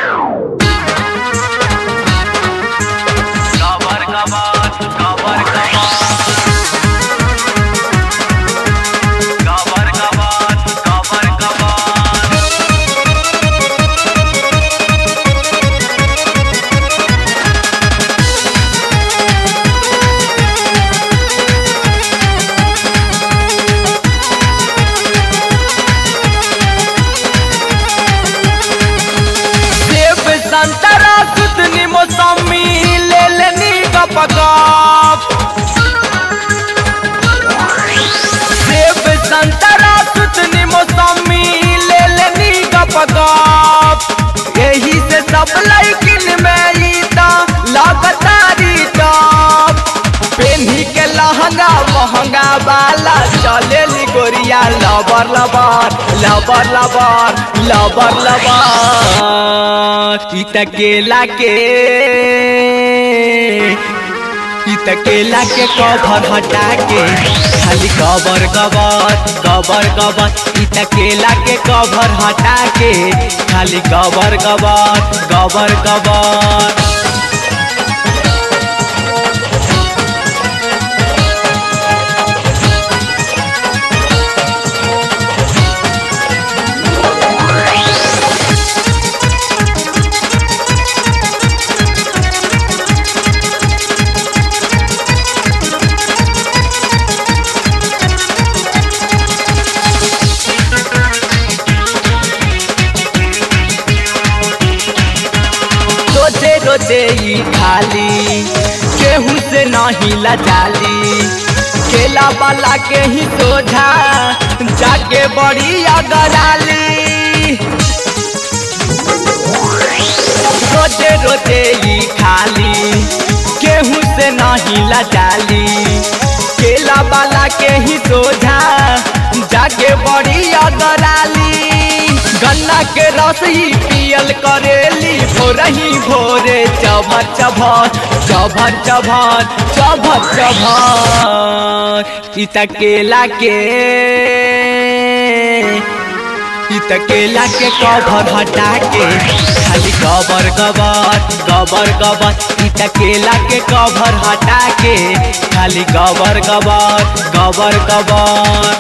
Kabar kabar, kabar kabar. Kabar kabar, kabar kabar. सेब संतरा सुतनी मौसमी ले लेनी गपगप सेब संतरा सुतनी मौसमी ले लेनी गपगप यही से सब लड़किन में ई त लगतारी टॉप पेन्ही के लहंगा महंगा वाला चले गोरिया लबर लबर लबर लबर लबर लबर ई त केला के ई त केला के कवर हटा के खाली कवर कवर कवर कवर ई त केला के कवर हटा के खाली कवर कवर कवर कवर रोजे रोजे ई खाली केहू से नहीं लजाली केला वाला के ही सोझा जाके बड़ी अगराली रोजे रोजे ई खाली केहू से नहीं लजाली केला वाला के ही सोझा जाके बड़ी अगराली गन्ना के रस ही पियल करेली भोरही भोरे चभर चभर चभर चभर चभर चभर ई त केला के ई त केला के कवर हटा के खाली कवर कवर कवर कवर ई त केला के कवर हटा के खाली कवर कवर कवर कवर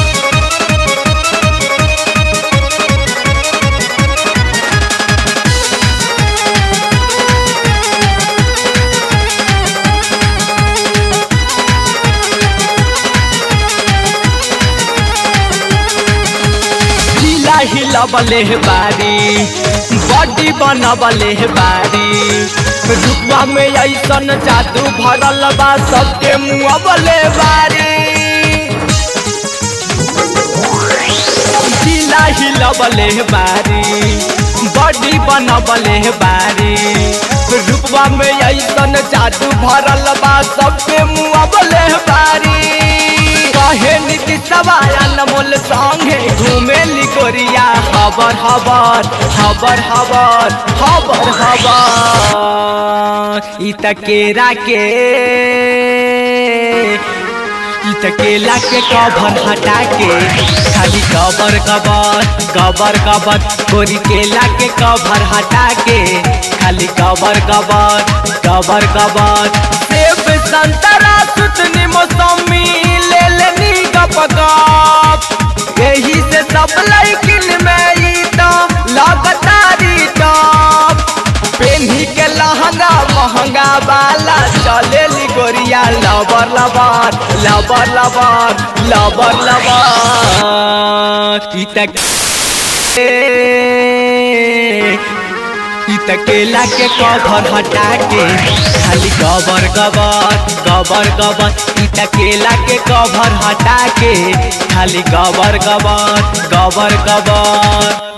जिला हिलबले बारी बॉडी बनबले बारी रुपवा में ऐसन जादू भरल बा सबके मुँहबले बारी जिला हिलबले बारी बॉडी बनबले बारी रुपवा में ऐसन जादू भरल बा सबके मुँहबले बारी कहे नीति सवाया मोल संगे घूमे लिकोरिया हबर हबर हबर हबर हबर हबर ई त केरा के ई त केला के कवर हटा के खाली कवर कवर कवर कवर गोरी केला के कवर हटा के खाली कवर कवर कवर कवर सेब संतरा सुतनी मौसमी ले लेनी गप गप यही से सब लड़किन में ई तो लगतारी टॉप पेन्ही के लहंगा महंगा वाला चले गोरिया लबर लबर लबर लबर लबर लबर ई त ई त केला के कवर हटा के खाली कवर कवर कवर कवर ई त केला के कवर हटा के खाली कवर कवर कवर कवर